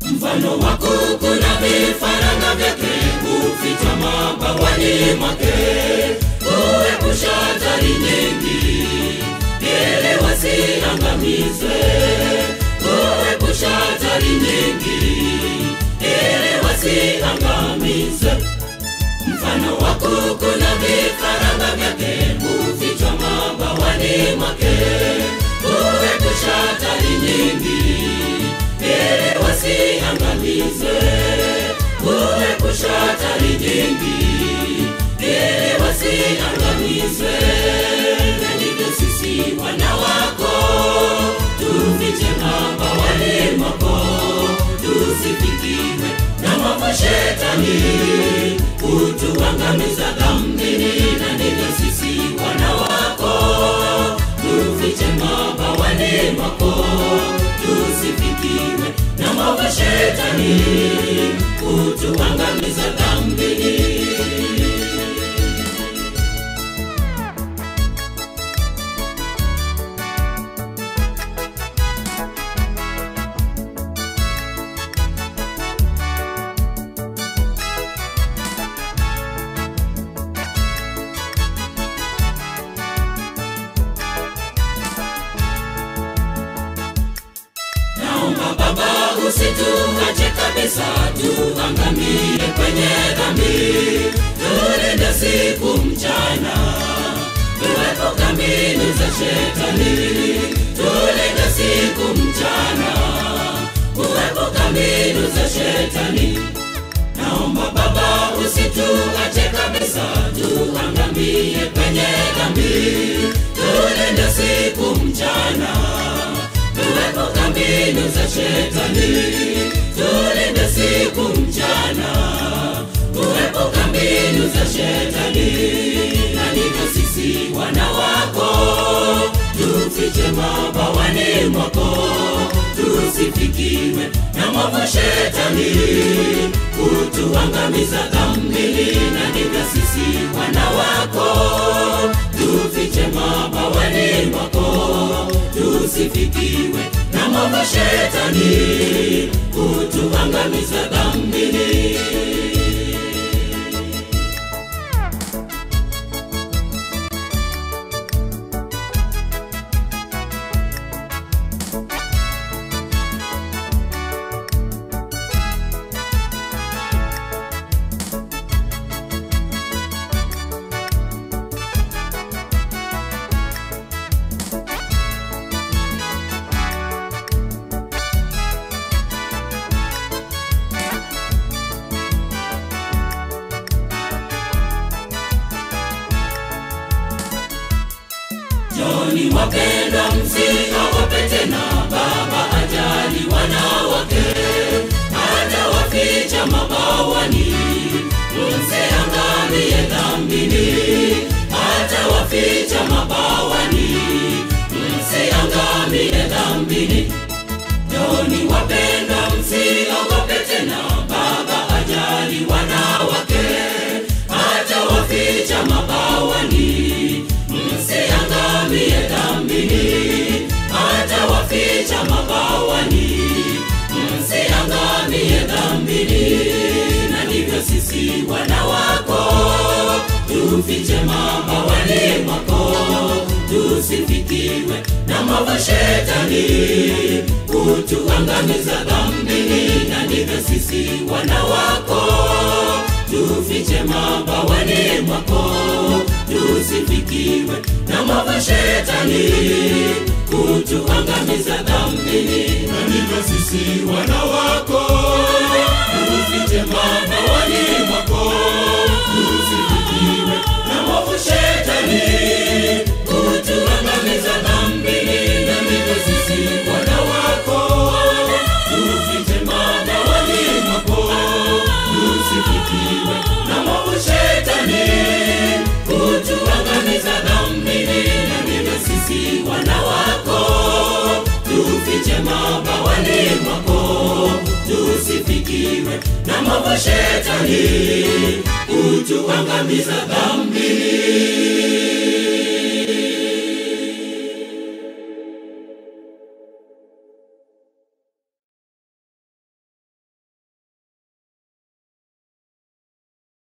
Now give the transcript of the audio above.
mfano wa kuku na vifaranga vyake hufichwa mabawani mwake huepusha hatari nyingi ili wasiangamizwe huepusha hatari nyingi ili wasiangamizwe mfano wa kuku na vifaranga vyake hufichwa mabawani mwake huepusha hatari nyingi ili wasiangamizwe huepusha hatari nyingi ili wasiangamizwe na ndivyo sisi wana wako tufiche mabawani mwako tusifikiwe na mwovu shetani kutuangamiza dhambini na ndivyo sisi wana wako tufiche mabawani mwako tusifikiwe na mwovu shetani kutuangamiza dhambini naomba baba usituache kabisa tuangamie kwenye dhambi tulinde siku mchana tuepuka mbinu za shetani tulinde siku mchana kuepuka mbinu za shetani naomba baba usituache kabisa tuangamie kwenye dhambi tulinde siku mchana tuepuka mbinu za shetani tulinde siku mchana kuepuka mbinu za shetani na ndivyo sisi wana wako tufiche mabawani mwako tusifikiwe na mwovu shetani kutuangamiza dhambini na ndivyo sisi wana wako tufiche mabawani mwako tusifikiwe na mwovu shetani kutuangamiza dhambini Joni wapendwa, msiogope tena, Baba ajali wanawake, hata waficha mabawani, msiangamie dhambini, hata waficha mabawani, msiangamie dhambini. Joni wapendwa, msiogope tena, Baba ajali wanawake, hata waficha mabawani, msiangamie dhambini, hata waficha mabawani, msiangamie dhambini. Na ndivyo sisi wana wako tufiche mabawani mwako, tusifikiwe na mwovu shetani kutuangamiza dhambini. Na ndivyo sisi wana wako tufiche mabawani mwako, tusifikiwe na mwovu shetani kutuangamiza dhambini. Na ndivyo sisi wana wako tufiche mabawani mwako, tusifikiwe na mwovu shetani kutuangamiza dhambini. Na ndivyo sisi wana wako tufiche mabawani mwako, tusifikiwe na mwovu shetani kutuangamiza dhambini. Na ndivyo sisi wana wako tufiche mabawani mwako, tusifikiwe na mwovu shetani kutuangamiza dhambini.